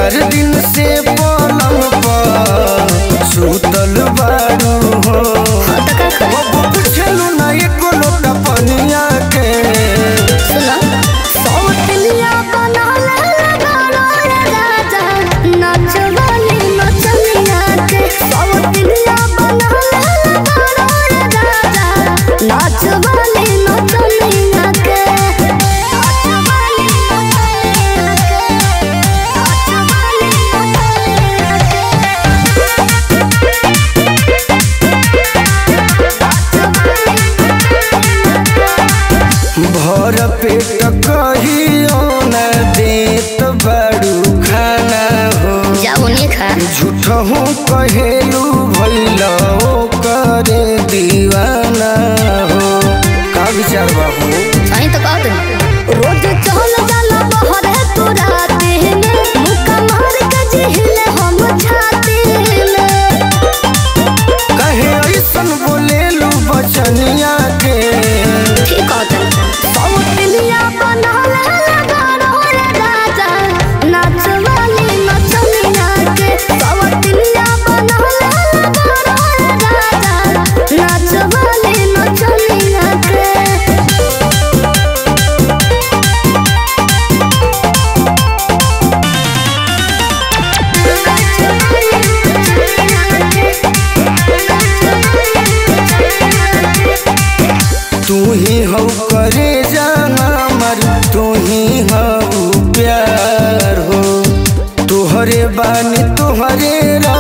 चार दिन से पलंग पर सुतल बारू हो हाँ तो का करे अब पूछलू ना एको लोटा पनिया के सुनो सौतलिया बना ले गाना रे राजा नाच वाली नचनिया के सौतलिया बना ले गाना रे राजा नाच वाली नचनिया के नाच वाली नचनिया के नाच वाली भर पेट कहियो न देत बारू खाना हो जाओ नहीं खा झूठहू कहेलू भैल करे दीवाना हो का विचार बाबू सही तो कह दे रोज चल जाला बहरे तू राते में मुक्का मार के जिहले हम छाते में कहे ऐसन बोलेलू बचनिया के ठीक कहते सौतलिया बना ले गाना रे राजा नाच वाली नचनिया के सौतलिया बना ले गाना रे राजा नाच वाली नचनिया के तू ही हो करे जाना मर तू ही हो प्यार हो तुहरे बानी तुहरे रा